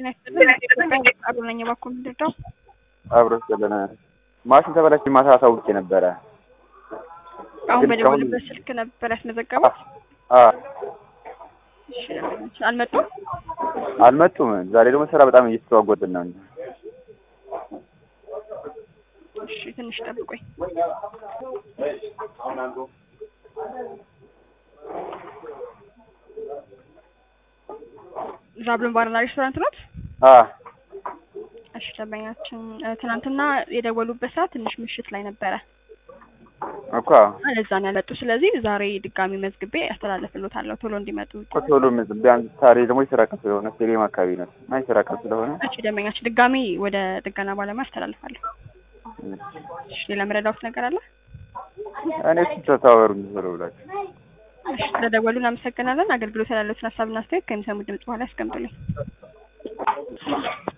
ጤና ይስጥልን። ኢትዮጵያ ቃሉ ነኝ። እባክዎ ምንድን ነው? አብሮ ስለነ ማሽን ተበላሽ ማታ አሳውቄ ነበረ። አሁን ግን በደወሉበት ስልክ ነበር ያስመዘገቡት? አ እሺ፣ አልመጡም? አልመጡም። ዛሬ ደግሞ ስራ በጣም እየተስተዋጎድን ነው። እሺ፣ ትንሽ ጠብቆኝ። ዛብሎን ባርና ሬስቶራንት ናት? አ እሺ፣ ደንበኛችን እ፣ ትናንትና የደወሉበት ሰዓት ትንሽ ምሽት ላይ ነበረ እኮ ለዛ ነው ያልመጡ። ስለዚህ ዛሬ ድጋሚ መዝግቤ ያስተላልፍልዎታለሁ ቶሎ እንዲመጡ። እኮ ቶሎ ምን- ቢያንስ ዛሬ ደግሞ የስራ ቀን ስለሆነ ስቴዲየም አካባቢ ነው እና የስራ ቀን ስለሆነ እሺ፣ ደንበኛችን ድጋሚ ወደ ጥገና ባለሙያ ያስተላልፋለሁ። እሺ፣ ሌላ መረዳዎት ነገር አለ? እኔ እሱ ተታወሩ ቶሎ ብላችሁ እሺ፣ ስለደወሉ እናመሰግናለን። አገልግሎት ያላለዎትን ሀሳብና አስተያየት ከሚሰሙት ድምጽ በኋላ ያስቀምጡልኝ።